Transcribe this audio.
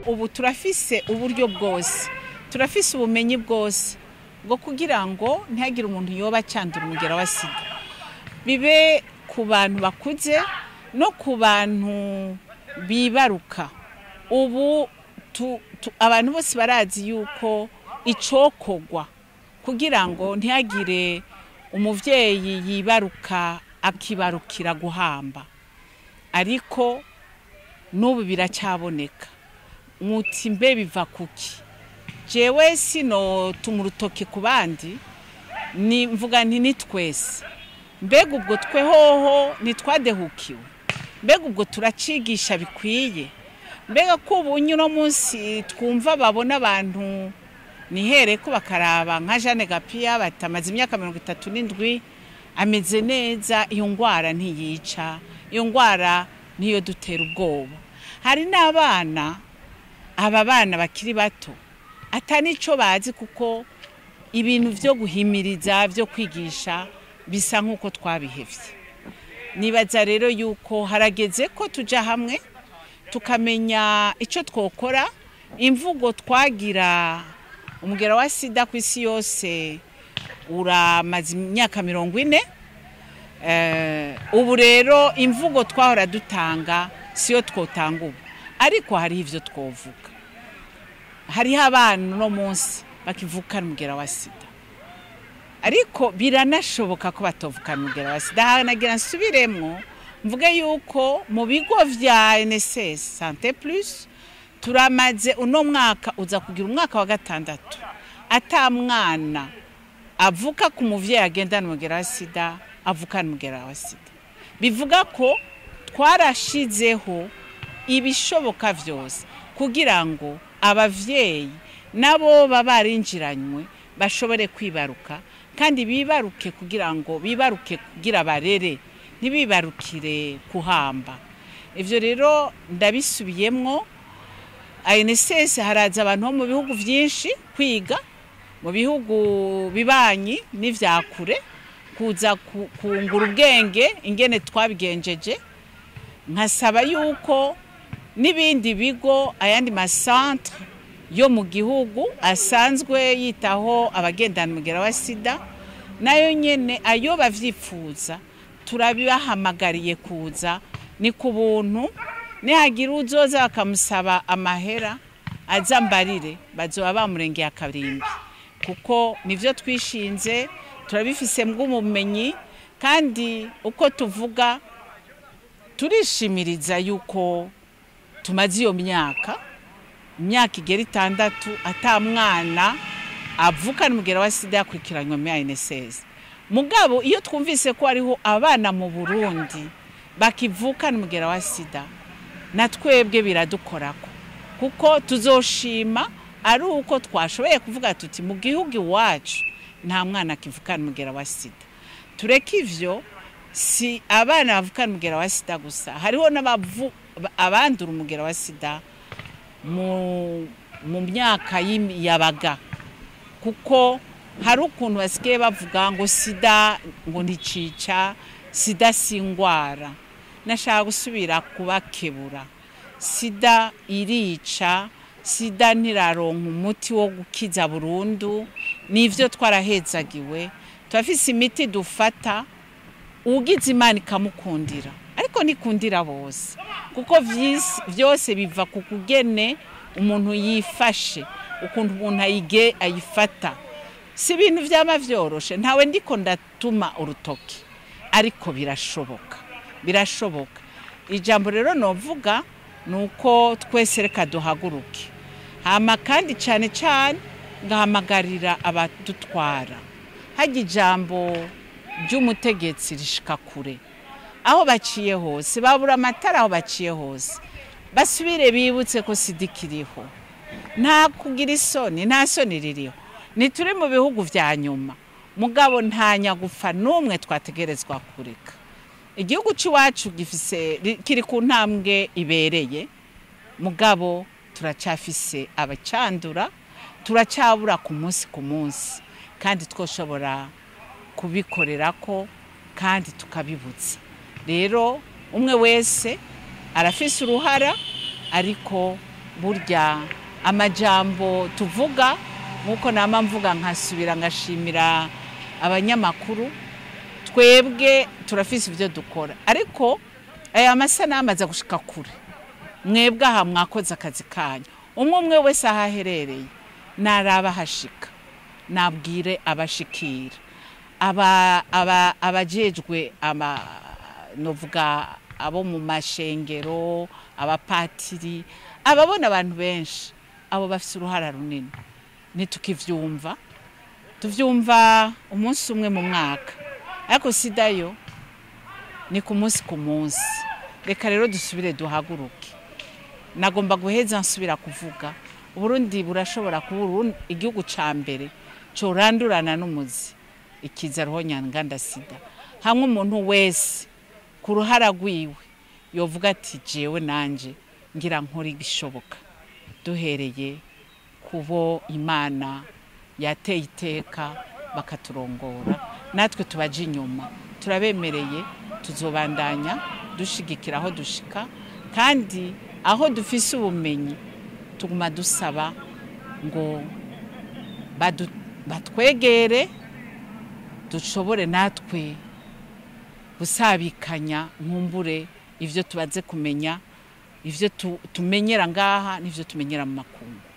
ubu turafise uburyo bwose turafise ubumenyi bwose bwo kugira ngo ntihagire umuntu yoba acandura umugera wa sida bibe ku bantu bakuze no ku bantu bibaruka ubu tu- tu- abantu bose barazi yuko icokogwa kugira ngo ntihagire umuvyeyi yibaruka akibarukira guhamba ariko n'ubu biracyaboneka muti mbe biva kuki jewe sino tuma urutoke ku bandi ni mvuga nti ni twese mbega ubwo twe hoho ntitwadehukiwe mbega ubwo turacigisha bikwiye mbega ko ubu uno munsi twumva babona abantu nihere ko bakaraba nka jeanne gapiya batamaze imyaka mirongo itatu n'indwi ameze neza iyo ndwara ntiyica iyo ndwara niyo dutera ubwoba hari n'abana aba bana bakiri bato atanico bazi kuko ibintu byo guhimiriza byo kwigisha bisa nk'uko twabihevye nibaza rero yuko harageze ko tuja hamwe tukamenya icyo twokora imvugo twagira umugera wa sida ku isi yose uramaze imyaka mirongo ine Eh, ubu rero imvugo twahora dutanga siyo twotanga ubu ariko hariho ibyo twovuga hariho abana uno munsi bakivukana umugera wa sida ariko biranashoboka ko batovukana umugera wa sida hanagira nsubiremwo mvuge yuko mu bigo vya NSS Sante Plus turamaze uno mwaka uza kugira umwaka wa gatandatu ata mwana avuka ku muvyeyi agendana umugera wa sida avukana umugera wa sida bivuga ko twarashizeho ibishoboka vyose kugira ngo abavyeyi nabo baba barinjiranywe bashobore kwibaruka kandi bibaruke kugira ngo bibaruke kugira barere ntibibarukire kuhamba ivyo rero ndabisubiyemwo ANSS haraza abantu bo mu bihugu vyinshi kwiga mu bihugu bibanyi n'ivyakure kuza ku- kungura ubwenge ingene twabigenjeje nkasaba yuko n'ibindi bigo ayandi masantre yo mu gihugu asanzwe yitaho abagendana umugera wa sida nayo nyene ayo bavyifuza turabibahamagariye kuza ni ku buntu nihagira uzoza bakamusaba amahera aza mbarire bazoba bamurengeye akarimbi kuko nivyo twishinze turabifise bw'ubumenyi kandi uko tuvuga turishimiriza yuko tumaze iyo myaka imyaka igera itandatu ata mwana avukana umugera wa sida yakurikiranywe muri ANSS mugabo iyo twumvise ko hariho abana mu Burundi bakivukana umugera wa sida na twebwe biradukorako kuko tuzoshima ari uko twashoboye kuvuga tuti mu gihugu iwacu nta mwana akivukana umugera wa sida tureke ivyo si abana bavukana umugera wa sida gusa hariho n'abavu abandura umugera wa sida mu mu myaka y'im- yabaga kuko hari ukuntu basigaye bavuga ngo sida ngo nticica sida si indwara nashaka gusubira kubakebura sida irica sida ntiraronka umuti wo gukiza burundu nivyo twarahezagiwe turafise imiti dufata ugize imana ikamukundira ariko nikundira bose kuko vyis- vyose biva ku kugene umuntu yifashe ukuntu umuntu ayige ayifata si ibintu vyama vyoroshe ntawe ndiko ndatuma urutoki ariko birashoboka birashoboka ijambo rero novuga ni uko twese reka duhaguruke hama kandi cyane cyane ngahamagarira abadutwara hajya ijambo ry'umutegetsi rishika kure aho baciye hose babura amatara aho baciye hose basubire bibutse ko sida ikiriho nta kugira isoni nta soni ririho ntituri mu bihugu vya nyuma mugabo nta nyagufa n'umwe twategerezwa kureka igihugu cy'iwacu gifise ri- kiri ku ntambwe ibereye mugabo turacyafise abacandura turacyabura ku munsi ku munsi kandi twoshobora kubikorera ko kandi tukabibutsa rero umwe wese arafise uruhara ariko burya amajambo tuvuga nk'uko nama mvuga nkasubira ngashimira abanyamakuru twebwe turafise ibyo dukora ariko aya masanamu aza gushika kure mwebwe aha mwakoze akazi kanyu umwe umwe wese aho aherereye naraba hashika nabwire abashikira aba aba abajejwe ama novuga abo mu mashengero abapatiri ababona abantu benshi abo bafite uruhara runini ntitukivyumva tuvyumva umunsi umwe mu mwaka ariko sida yo ni ku munsi ku munsi reka rero dusubire duhaguruke nagomba guheza nsubira kuvuga uburundi burashobora kuba igihugu ca mbere corandurana n'umuzi ikiza roho nyanganda sida hamwe umuntu wese ku ruhara rwiwe yovuga ati jewe nanje ngira nkora igishoboka duhereye kubo imana yateye iteka bakaturongora natwe tubaje inyuma turabemereye tuzobandanya dushigikira aho dushika kandi aho dufise ubumenyi tuguma dusaba ngo batwegere dushobore natwe gusabikanya nkumbure ibyo tubaze kumenya ibyo tumenyera ngaha n'ibyo tumenyera mu makungu